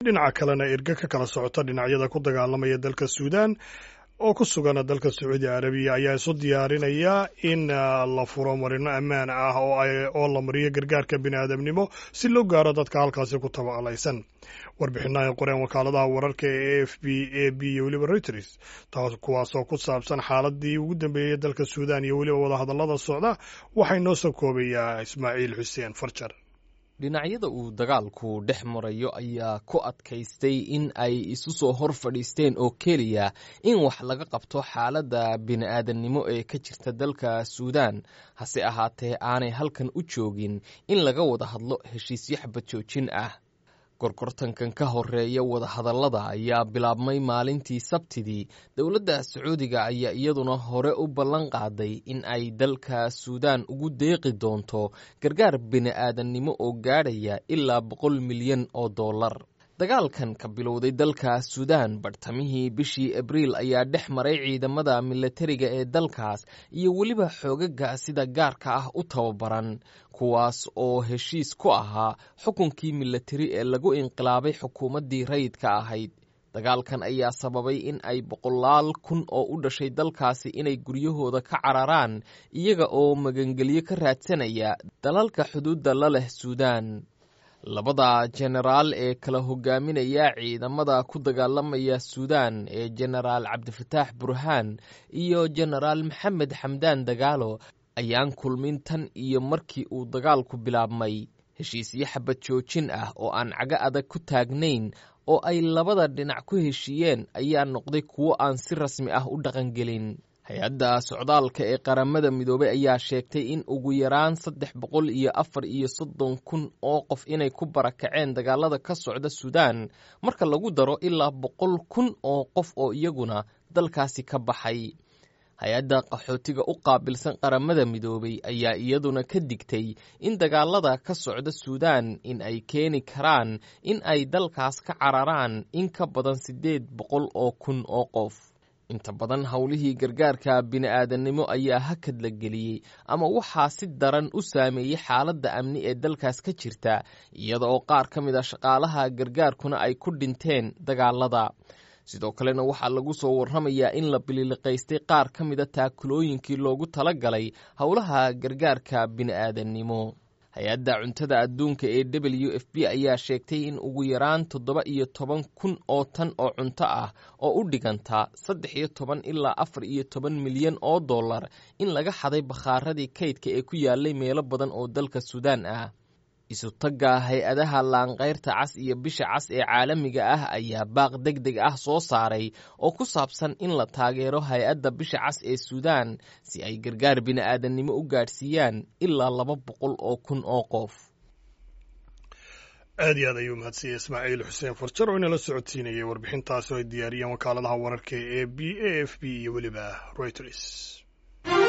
dhinaca kalena erge ka kala socota dhinacyada ku dagaalamaya dalka suudaan oo ku sugan dalka sacuudi carabiya ayaa isu diyaarinaya in la furo marino ammaan ah oo la mariyo gargaarka bini'aadamnimo si loo gaaro dadka halkaasi ku tabaqlaysan warbixinaha qoreen wakaaladaha wararka ee a f b a b iyo weliba reuters taas kuwaasoo ku saabsan xaaladii ugu dambeeyey dalka suudaan iyo weliba wadahadallada socda waxay noo soo koobayaa ismaaciil xuseen farjar dhinacyada uu dagaalku dhex marayo ayaa ku adkaystay in ay isu soo hor fadhiisteen oo keliya in wax laga qabto xaaladda bini'aadannimo ee ka jirta dalka suudaan hase ahaatee aanay halkan u joogin in laga wada hadlo heshiisyo xabad joojin ah gorgortankan ka horeeya wadahadallada ayaa bilaabmay maalintii sabtidii dowladda sacuudiga ayaa iyaduna hore u ballan qaaday in ay dalka suudaan ugu deeqi doonto gargaar bini'aadannimo oo gaadhaya ilaa boqol milyan oo dollar dagaalkan ka bilowday dalka suudaan bartamihii bishii abriil ayaa dhex maray ciidamada milatariga ee dalkaas iyo weliba xoogaga sida gaarka ah u tababaran kuwaas oo heshiis ku ahaa xukunkii milatari ee lagu inqilaabay xukuumaddii rayidka ahayd dagaalkan ayaa sababay in ay boqolaal kun oo u dhashay dalkaasi inay guryahooda ka cararaan iyaga oo magangelyo ka raadsanaya dalalka xuduudda la leh suudaan labada jenaraal ee kala hogaaminaya ciidamada ku dagaalamaya suudaan ee jenaraal cabdifataax burhaan iyo jenaraal maxamed xamdaan dagaalo ayaan kulmin tan iyo markii uu dagaalku bilaabmay heshiisyo xabad joojin ah oo aan cago adag ku taagnayn oo ay labada dhinac ku heshiiyeen ayaa noqday kuwo aan si rasmi ah u dhaqangelin hay-adda socdaalka ee qaramada midoobey ayaa sheegtay in ugu yaraan saddex boqol iyo afar iyo soddon kun oo qof inay ku barakaceen dagaalada ka socda suudaan marka lagu daro ilaa boqol kun oo qof oo iyaguna dalkaasi ka baxay hay-adda qaxootiga u qaabilsan qaramada midoobey ayaa iyaduna ka digtay in dagaalada ka socda suudaan in ay keeni karaan in ay dalkaas ka cararaan in ka badan siddeed boqol oo kun oo qof inta badan howlihii gargaarka bini'aadannimo ayaa hakad la geliyey ama waxaa si daran u saameeyey xaaladda amni ee dalkaas ka jirta iyada oo qaar ka mid a shaqaalaha gargaarkuna ay ku dhinteen dagaalada sidoo kalena waxaa lagu soo warramayaa in la bililiqaystay qaar ka mida taakulooyinkii loogu tala galay howlaha gargaarka bini'aadannimo hay-adda cuntada adduunka ee w f b ayaa sheegtay in ugu yaraan toddoba iyo toban kun oo tan oo cunto ah oo u dhiganta saddex iyo toban ilaa afar iyo toban milyan oo dollar in laga xaday bakhaaradii kaydka ee ku yaalay meelo badan oo dalka suudaan ah isutagga hay-adaha laanqayrta cas iyo bisha cas ee caalamiga ah ayaa baaq deg deg ah soo saaray oo ku saabsan in la taageero hay-adda bisha cas ee suudaan si ay gargaar bini'aadannimo u gaadhsiiyaan ilaa laba boqol oo kun oo qof aad iyo aad ayuu mahadsanyay ismaaciil xuseen farjar oo inala socodsiinayay warbixintaasi oo ay diyaariyeen wakaaladaha wararka ee b a f b iyo weliba reuters